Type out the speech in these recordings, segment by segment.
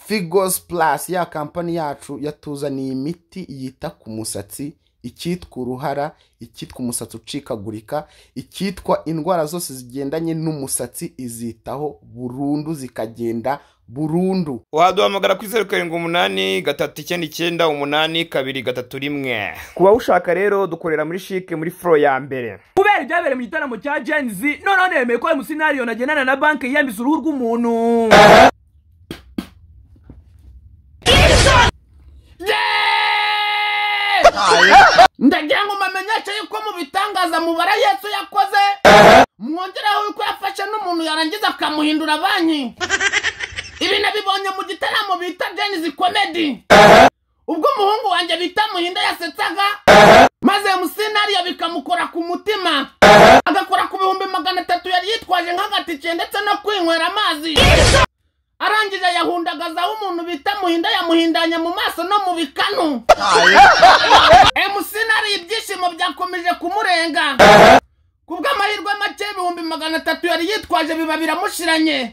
figozi purasi ya kampani yacu yatuzaniye imiti yita ku musatsi icyitwa uruhara icyitwa umusatsi ucikagurika icyitwa indwara zose zigendanye n'umusatsi izitaho burundu zikagenda burundu waduhamagara kuri zeru karindwi umunani gatatu icyenda icyenda umunani kabiri gatatu rimwe ku bawushaka rero dukorera muri shike muri furo ya mbere kubera ibyabereye mu gitaramo cya jenzi noneho nemeye ko ayo musinariyo nagendana na banki yiyambitse uruhu rw'umuntu ndagira ngo mamenyeshe yuko mu bitangaza mubara yesu yakoze mwongereho yuko yafashe n'umuntu yarangiza akamuhindura banki ibi nabibonye mu gitaramo bita jenizi komedi ubwo umuhungu wanjye bita muhinda yasetsaga maze iyo musinariyo bikamukora ku mutima agakora ku bihumbi magana atatu yari yitwaje nk'agatike ndetse no kwinywera amazi arangije yahundagazaho umuntu bita muhinda yamuhindanya mu maso no mu bikanu emusinari ibyishimo byakomeje kumurenga kubw'amahirwe make ibihumbi magana atatu yari yitwaje biba biramushiranye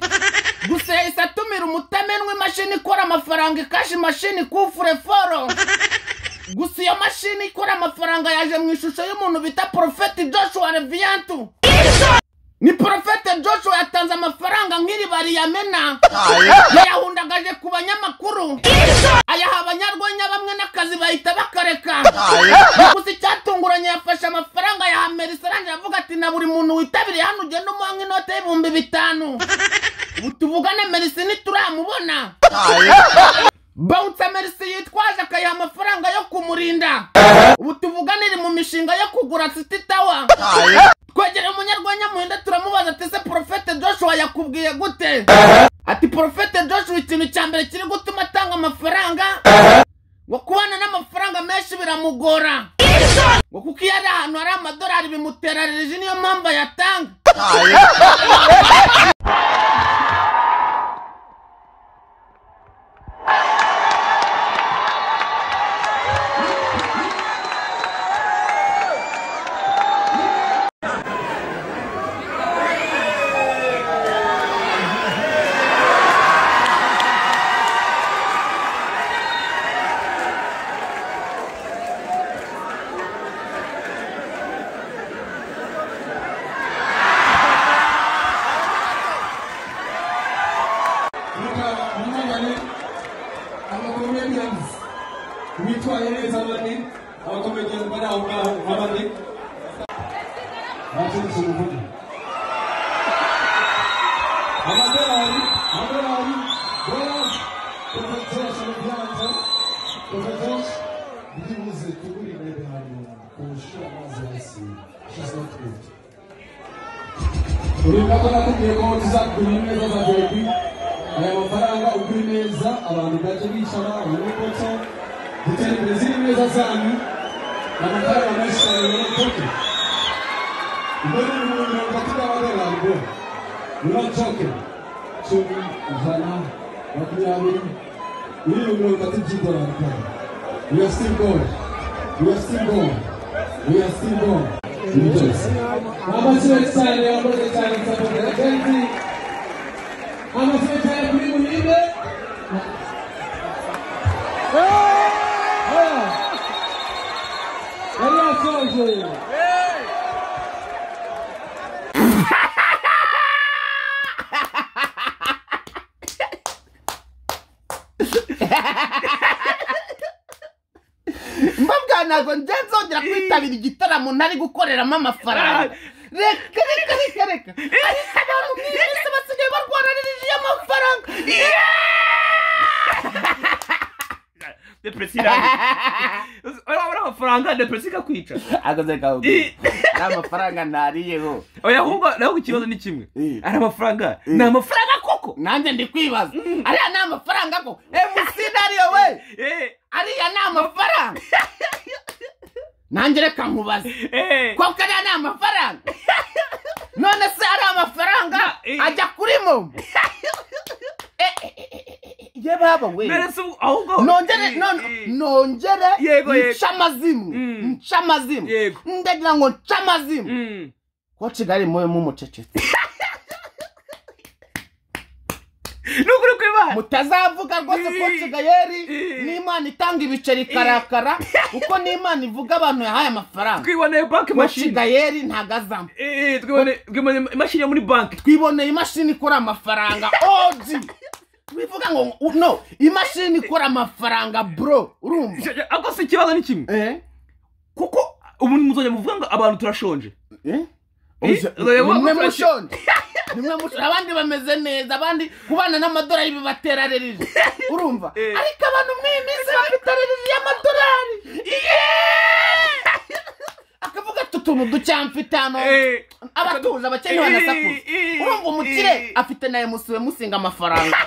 gusa yahise atumira umutamenwa imashini ikora amafaranga ikashi imashini kufure foro gusa iyo mashini ikora amafaranga yaje mu ishusho y'umuntu bita porofeti joshua reviyantu ni porofete joshua yatanze amafaranga nk'iriba riyamena yayahundagaje ku banyamakuru ayaha abanyarwenya bamwe n'akazi bahita bakareka gusa icyatunguranye yafashe amafaranga ayaha merisoranje avuga ati na buri muntu witabiriye hano ugenda umuha nk'inote y'ibihumbi bitanu ubu tuvugane merisi ntituramubona bawutsa merisi yitwaje akayiha amafaranga yo kumurinda ubu tuvugane iri mu mishinga yo kugura siti tawa twegereye umunyarwenya muhinda turamubaza ati se porofete joshua yakubwiye gute ati porofete joshua ikintu cya mbere kiri gutuma atanga amafaranga ngo kubana n'amafaranga menshi biramugora ngo kuko iyo ari ahantu hari amadolari bimutera reji niyo mpamvu ayatanga Luka umwanya amakomedians bitwaye neza bane abakomedians bari aho ngaho n'abandi baturutse uruvuga amadolari amadolari dollars profetesi ibiganza profetesi byibuze tugurire bihano kurusha amazi hasi she's not good urumva ko nakubwiye ko tuzakugura neza za VIP aya mafaranga ugura neza abantu bajya bicara abantu kotsa gutera imbere ziri neza zanyu ni amafaranga menshi cyane muri toke ubwo ni ibihumbi mirongo itatu by'amadolari bwo muri toke cumi ijana makumyabiri miliyoni mirongo itatu by'idolari kare we are still going we are still going we are still going ibi byose ni amashyiraho cyane yakoze cyane sapota ya jenzi amasenga ya kuri buhinde yari yasoje mbabwa ntabwo njya nzongera kwitabira igitaramo ntari gukoreramo amafaranga reka reka reka reka ariko abantu mwese basigaye barwararirije amafaranga depresi irangiye urabona amafaranga depresi ikakwica akazi kawe nta mafaranga ntariyeho oya ahubwo naho ikibazo ni kimwe Eh. ari amafaranga ni amafaranga koko nanjye ndi kwibaza ariya ni amafaranga ko emusinariyo we Eh, ariya ni amafaranga nanjye reka nkubaze eh. koko ariya ni amafaranga none se ari amafaranga ajya kuri momo ye baba we Meresi ubu- ahubwo nongere Eh, non- eh. nongere Yego, yego. nce amazimu Mm. nce amazimu Yego. ndagira ngo nce amazimu Mm. ko kigali mube mumucecetse ni ukuri kw'imana mutazavuga rwose ko gayeri n'imana itanga ibiceri ikarakara kuko n'imana ivuga abantu yahaye amafaranga twiboneye banki koci mashini gayeri ntagazamo Eh, eh, twiboneye twiboneye imashini yo muri banki twiboneye imashini ikora amafaranga oji bivuga ngo no imashini ikora amafaranga bro urumva ako si ikibazo ni kimwe eh kuko ubu muzajya muvuga ngo abantu turashonje eh Eh, Ni turashonje. mwe mushonje Ni mwe mushonje abandi bameze neza abandi kubana n'amadolari bibatera rerije urumva Eh. ariko abantu mw'iyi minsi bafite rerije y'amadolari akavuga ati utuntu ducyamfite hano Eh, abatuje abakene banasakuza Eh, eh, urumva umukire eh. afite nawe musiwe musinga amafaranga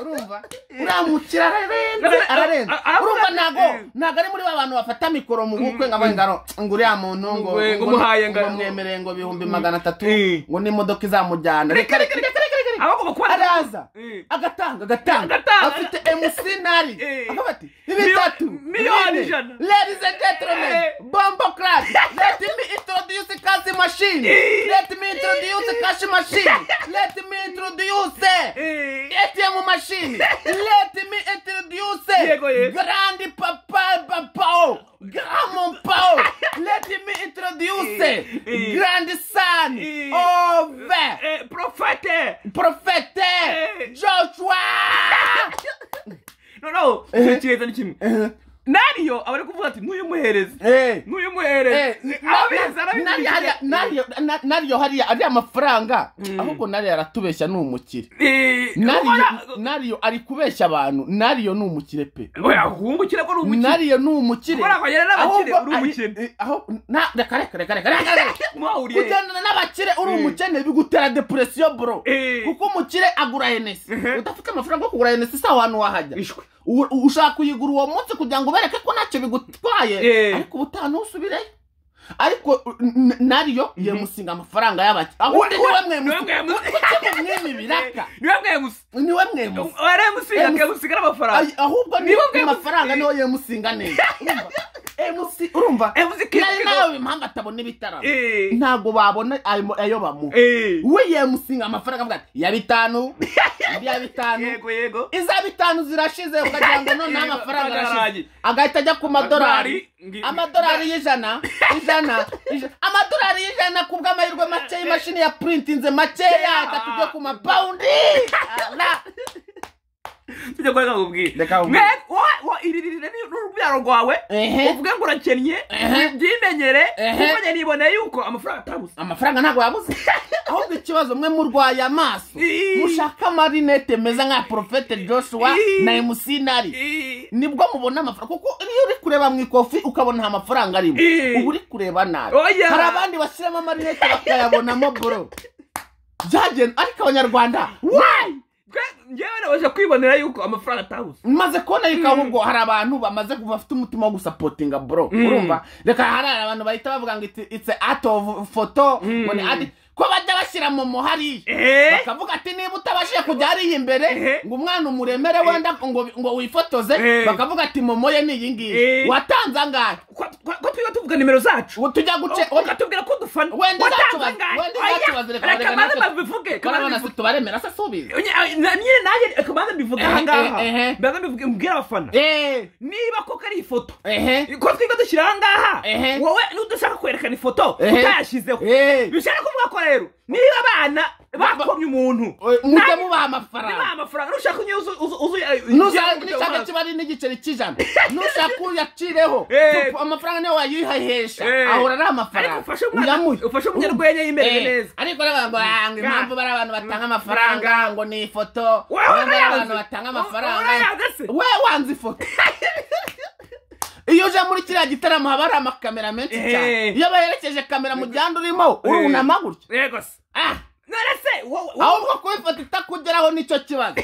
urumva uriya mukire ararenze Ara- ararenze ara- aravuga urumva ati, ntago eh. ntago ari muri ba bantu bafata mikoro mu bukwe ngo abaye ngaro ngo uriya muntu ngo Ngo- ngo muhaye ngo ngo- bamwemereye ngo bihumbi magana atatu Eh. ngo n'imodoka izamujyana reka reka reka reka reka reka abagomba kuba araza Eh. agatanga agatanga Agatanga. afite emusinari Eh. akavuga ati Miliyoni- bitatu miliyoni bine. ijana. Ladies and gentlemen, Eh. Bombo Club, let me introduce Kazi Machine. Let me introduce Cash Machine. Let me introduce Eh. ATM Machine. Let me Yego, ye. introduce Grand Papa Pao. Gramon Pao. Let me introduce Eh. Grand Son Eh. of Eh, profete Prophète Eh. Joshua. noneho Eh. ikibazo ni kimwe nariyo abari kuvuga ati n'uyu muhereze Eh. n'uyu Eh, muhereze abizi na- na- hariya- arabizi nariyo- na- nariyo hariya ariya mafaranga ahubwo nariyo aratubeshya ni umukire Eh, nariyo ukora- nariyo ari kubeshya abantu nariyo ni umukire pe oya uhungukire ko ari umukire nariyo ni umukire Ukora kwagera n'abakire, Ahubwo uri ari- umukire. eh, aho- na- reka reka reka reka reka reka mwahuriye kugendana n'abakire uri Mm. umukene bigutera depresiyo bro Eh. kuko umukire agura henesi Mhm. udafite amafaranga yo kugura henesi si ahantu wahajya Ishwe. U- u- ushaka kuyigura uwo munsi kugira ngo ubereke ko ntacyo bigutwaye Eh. ariko ubutaha ntusubireyo ariko n- n- nariyo yemusinga amafaranga y'abakire ahubwo niwe mwemusinga mw'imibiraka. niwe mwemusi niwe mwemusinga waramusiga Emusi. akamusiga n'amafaranga Ay- ahubwo Niwe niwe mwemusinga. amafaranga niwe yemusinga neza Urumva? Emusi- urumva Emusi kigo- nari nawe impamvu atabona ibitaramo Eh. ntabwo babona ayo ayo bamuha Eh. we yemusinga amafaranga avuga ati ya bitanu ya bitanu yego yego iza bitanu zirashize ukagira ngo noneho Yego, amafaranga arashize amadorari. agahita ajya ku madorari Amadorari, ngi- amadorari y'ijana ijana ijana- amadorari y'ijana ku bw'amahirwe make imashini ya purintinze makeya atatu byo ku mapawundi tujya kwa ngo ubwire Reka nkubwire. Mwe- wowe- wowe iririre ni- n'urubyaro rwawe Ehe. uvuge ngo urakennye Ehe. byimenyere Ehe. kuko njye niboneye yuko amafaranga atabuze amafaranga ntabwo yabuze ahubwo ikibazo mwe murwaye amaso Ii. mushaka amarinete meza nka porofete joshua Ii. na emusinari Eh, nibwo mubona amafaranga kuko iyo uri kureba mu ikofi ukabona nta mafaranga arimo Ii. uba uri kureba nabi Oya. hari abandi bashyiramo amarinete bakayabonamo boro byagenda ariko abanyarwanda wayi twe njyewe nabasha kwibonera yuko amafaranga atabuze maze kubona yuko ahubwo hari abantu bamaze kuba bafite umutima wo gusapotinga bro urumva reka hari abantu bahita bavuga ngo it's- it's art of photo ngo ni art ko bajya bashyira momo hariya Eh. bakavuga ati niba utabashije kujya hariya imbere Eh. ngo umwana umuremere wenda ngo ngo wifotoze Eh. bakavuga ati momo ye ni iyi ngiyi Eh. watanze angahe ko ko- ko twiga tuvuga nimero zacu ubu tujya guce ukatubwira ko dufana wenda Watanze uzacubaza- angahe? wenda Oya, uzacubaza, reka reka barega maze natwe- babivuge korabona si tubaremera se subiza nyine nanjye reka maze mbivuge Ehe, ahangaha ehe, ehe. mbaze mbivuge mbwira abafana eee niba koko ari ifoto ehe ko twiga dushyira ahangaha Ehe. wowe nudashaka kwerekana ifoto Ehe. utayashyizeho Ehe. bishaka kuvuga ko rero niba abana bakomye umuntu mujye nanjye- nibaha mubaha amafaranga amafaranga nushaka ntushaka kiba ari n'igiceri cy'ijana nushaka uyacireho Eh. Tu- amafaranga niyo wayihahesha Eh. ahora ari Ariko amafaranga ufashe umwana- ufashe umunyarwenya yimerere Eh. neza. ariko nabagwanga impamvu bari abantu batanga amafaranga ngo ni ifoto Wowe impamvu ari urayanze? abantu batanga Wowe amafaranga urayanze se? we wanze ifoto iyo uje muri kiriya gitaramo haba hari amakamera menshi Eh. cyane iyo baherekeje kamera mu gihanda urimo urunama gutyo yego se Ah. none se wowe wowe- ahubwo kubifata itakugeraho nicyo kibazo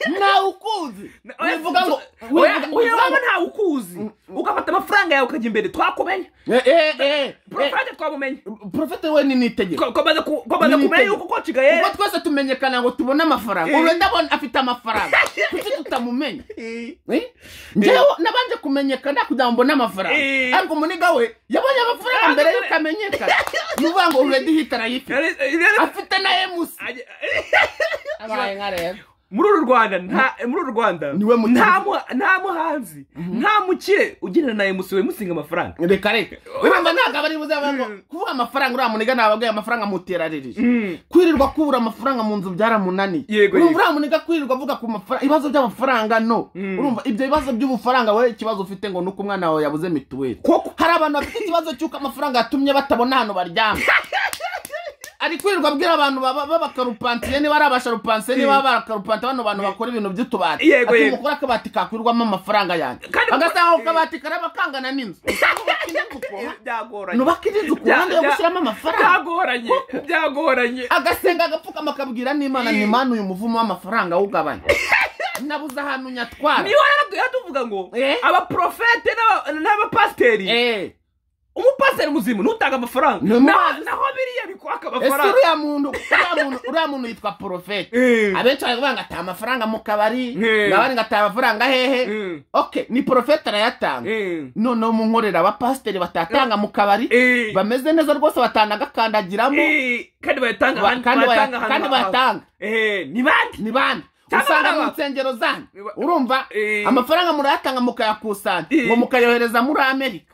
ntawe ukuzi wivuga ngo Oya, wivuga- oya, wivuga waba ngo ntawe ukuzi ugafata amafaranga yawe ukajya imbere twakumenya Eh, eh, eh, eh, porofayite twamumenye porofete we ni nitegeko Ko- komaze ku- komaze Ni kumenya itegeko. yuko koci ubwo gayere twese tumenyekana ngo tubone amafaranga Eh. ubu ndabona afite amafaranga kuki tutamumenya Eh? njyewe nabanje kumenyekana kugira ngo mbone amafaranga Eh. ariko umuniga we yabonye amafaranga mbere y'uko amenyekana ni ukuvuga ngo uredi hita arayifite Yari- yari- afite na emusi ajya- abaye nka rero muri uru rwanda nta muri uru rwanda Ni we muti- nta mu- nta muhanzi nta mukire ugendana na emusi wimusinga amafaranga reka reka wibamba ntabwo abari buze bavuga ngo kuvuga amafaranga uriya muniga ntababwaye amafaranga muterarerije kwirirwa kubura amafaranga mu nzu byaramunaniye Yego, urumva yego. uriya muniga kwirirwa avuga ku mafaranga ibibazo by'amafaranga no urumva ibyo bibazo by'ubufaranga wowe ikibazo ufite ngo ni uko umwana wawe yabuze mituweli koko hari abantu bafite ikibazo cy'uko amafaranga yatumye batabona ahantu baryama ari kwirirwa abwira abantu baba- b'abakarupansiye niba ari abasharupansiye niba barakarupanta bano bantu bakora ibintu by'utubati Yego, ati yego. mukore akabati kakwirirwamo amafaranga yanjye Kandi- agasanga ako kabati karaba kangana n'inzu byagoranye nubaka indi nzu ku ruhande yo Bya- bya- gushyiramo amafaranga byagoranye byagoranye agasenga agapfukama akabwira n'imana ni mana uyu muvumo w'amafaranga awugabanya nabuze ahantu nyatwara niba rero tuvuga ngo Eh? abaprofete n'aba- n'abapasiteri Eh, umupasiteri muzima ntutanga amafaranga Ni umuhanzi. Naho- naho biriya bikwaka ese amafaranga uriya muntu uriya muntu uriya muntu yitwa porofete Eh. abenshi baravuga ngo ata amafaranga mu kabari Eh. ngabari ngo ata amafaranga hehe Mm, okay ni porofete arayatanga mm, noneho mu nkorera abapasiteri batatanga mu kabari eh, bameze neza rwose batanagakandagiramo eh, kandi bayatanga ba- ahantu- kandi bayatanga baya- ahantu kandi hawe. bayatanga Eh, ni bande ni bande Cyangwa usanga baba- mu nsengero zanyu Ni ba- urumva Eh. amafaranga murayatanga mukayakusanya Eh. ngo mukayohereza muri amerika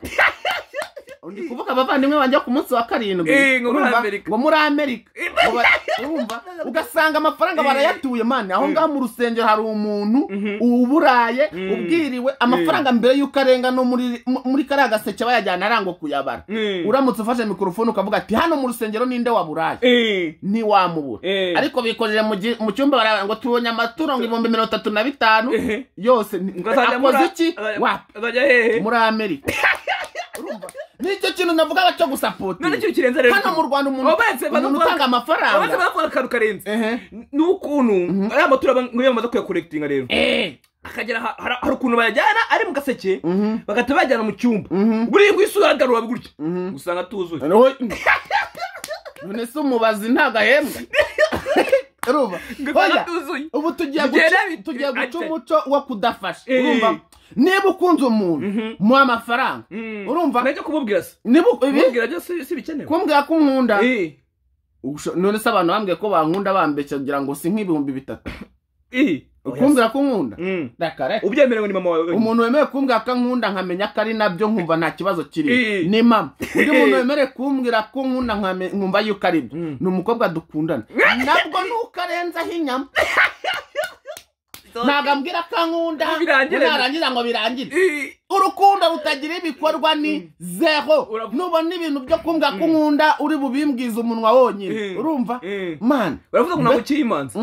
ndi kuvuga abavandimwe banjye ku munsi wa karindwi Eh, ngo muri urumva? Amerika. ngo muri amerika Eh. Ngo ba- urumva ugasanga amafaranga Eh. barayatuye mani aho ngaho mu rusengero hari umuntu Mhm. uburaye Mm. ubwiriwe amafaranga mbere y'uko arenga no muri mu- muri kariya gaseke bayajyana arango kuyabara Mm. uramutse ufashe mikorofone ukavuga ati hano mu rusengero ninde waburaye Eh, ntiwamubura Eh. ariko bikojeje mu gi- mu cyumba baravuga ngo tubonye amaturo ngo ibihumbi mirongo itatu na bitanu Ehe. yose ni- ngo azajya muri- akoze iki azajya- wapi azajya hehe muri amerika Urumva? nicyo kintu navuga cyo none gusapotira ikintu kirenze rero hano mu rwanda umuntu Uretse umuntu bavuga- abanza utanga amafaranga bavuga akantu karenze Ehe. ni ukuntu ariya matora nk'iyo bamaze kuyakorekitinga rero Eh. akagera aha- hari hari ukuntu bayajyana ari mu gaseke bagahita bayajyana mu cyumba Mhm. buriya ku isi uragarura gutya usanga atuzuye Roho- none se umubazi ntabwo ahembwa urumva usanga Oya. atuzuye ubu tugiye Tugiye guca nabi- tugiye guca Ate. umuco wo kudafasha Eh. urumva niba ukunze umuntu muha amafaranga Mm. urumva nicyo kumubwira se niba u- ibi kumubwira byo si si bikenewe kumbwira ko unkunda Eh, Usho- none se abantu bambwiye ko bankunda bambeshya kugira ngo si nk'ibihumbi bitatu eh. kumbwira ko unkunda Mm. Reka, reka. ubyemerewe ni mama wawe wenyine. umuntu wemeye kumbwira ko ankunda nkamenya ko ari nabyo nkumva nta kibazo Eh. kiri ni mama undi muntu wemerewe kumbwira ko nkunda nkame- nkumva yuko ari byo Mm. ni umukobwa dukundana nabwo nuko arenzaho inyama ntabwo ambwira ko ankunda Ngo birangire. narangiza ngo birangire Eh, urukundo rutagira ibikorwa ni zero Urav- nubona ibintu byo kumbwa ko nkunda uri bubimbwize umunwa wonyine Mm. urumva Mm. man baravuga ngo ntabwo ukiri imanzi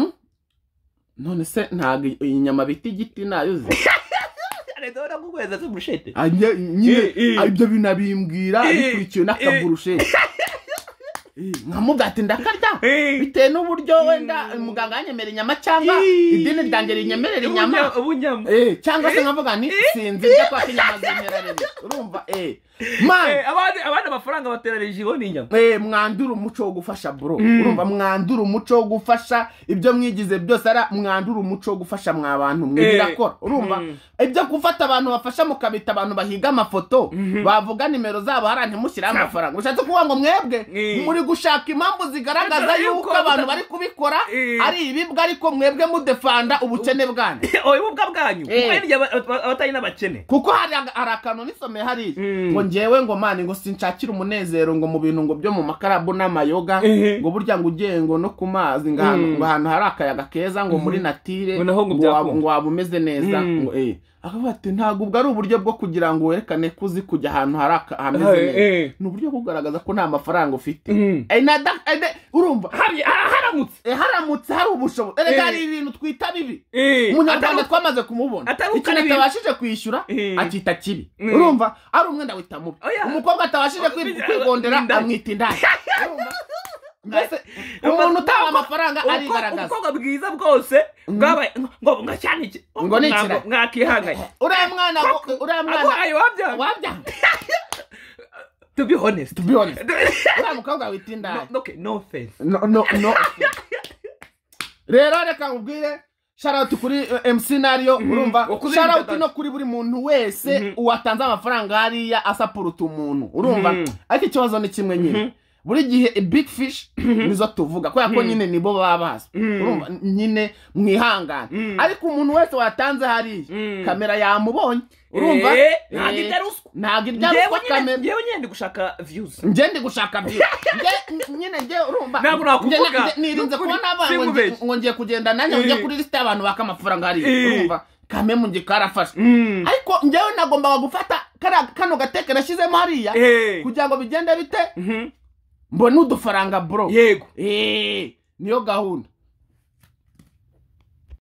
none se ntabwo iyi- iyi nyama bita igiti nayo uzi leta barakuguhereza se burushete Ah, nye- nyine Eh, eh. ah, ibyo binabimbwira Eh, bikurikiwe n'akaburushete nkamubwa ati ndakarya Eh. bitewe n'uburyo wenda muganga yanyemera inyama cyangwa Eh. idini ryanjye rinyemerera inyama Ubunya- ubunyama Eh, cyangwa se nkavuga nti sinzi ibyo kwa kinyama zimera rimwe urumva eh man Eh, abandi abandi amafaranga bateranyije iwe ni inyama Eh, mwandura umuco wo gufasha bro urumva mwandura umuco wo gufasha ibyo mwigize byose ara mwandura umuco wo gufasha mwa bantu mwe Eh. birakora urumva ibyo gufata abantu bafasha mukabita abantu bahiga amafoto bavuga nimero zabo hariya ntimushyiraho amafaranga ushatse kuvuga ngo mwebwe Eh. muri gushaka impamvu zigaragaza Bigaragaza yuko yuko abantu muta- bari kubikora Eh. ari ibibwa ariko mwebwe mudefanda ubukene bwanyu oya ubwa bwanyu Eh. mwene abatari n'abakene kuko hari aga- hari akantu nisomeye hariya Mm. ngo ngewe ngo mani ngo sinshakire umunezero ngo mu bintu ngo byo mu makarabu n'amayoga Ehe. ngo burya ngo ugiye ngo no ku mazi ngo ahantu ngo ahantu hari akayaga keza ngo muri natire Ngo naho ngo byakunda. waba- ngo waba umeze neza Mm. ngo eh akavuga ati ntabwo ubwo ari uburyo bwo kugira ngo werekane ko uzi kujya ahantu hari aka- hameze Eh, eh. neza ni uburyo bwo kugaragaza ko nta mafaranga ufite Mm. Eh, na da- eh, de- urumva Hari- ha- haramutse Eh, haramutse hari ubushobozi erega Eh. hari ibintu twita bibi Eh, umunyarwanda atari- twamaze kumubona atari ikintu ukana ibintu. atabashije kwishyura Eh. akita kibi Mm. urumva ari umwenda wita mubi Oya. umukobwa atabashije Oh, kwi- bigira- kwigondera indaya. amwita indaya Urumva? mbese Uko- umuntu utaha uko- amafaranga uko- arigaragaza ubukobwa bwiza bwose bwabaye ngo ngo cyane iki- Ngo ni ntabwo ikiragi. mwakihanganye uriya mwana ngo- uriya mwana arwaye wabyanga wabyanga to be honest to be honest uriya mukobwa wita indaya No- okay no offense no no no rero reka nkubwire sharauti kuri eh, mc nario urumva wakuze sharauti ibitatu. no kuri buri muntu wese watanze amafaranga hariya asapuruta umuntu urumva Mhm. ariko ikibazo ni kimwe nyine buri gihe big fish nizo tuvuga kubera ko nyine nibo baba bazi Urumva, nyine mwihangane ariko umuntu wese watanze hariya kamera yamubonye urumva Eh, Eh, ntabwo irya ruswa. ntabwo irya ngewe ruswa nyine kamera ngewe nyine ndi gushaka views njye ndi gushaka byiza Njye- nyine njye urumva Ntabwo nakuvuga. Njye- njye- nirinze Nukuri, kubona abantu ngo ngiye- sinkubeshye. ngo ngiye kugenda nanjye ngo njye kuri lisite y'abantu baka amafaranga hariya Eh. urumva kame mu gihe karafashe ariko njyewe nagombaga gufata kariya- kano gateke nashyizemo hariya Eh. kugira ngo bigende bite Mhm. mbone udufaranga bro yego Eh, niyo gahunda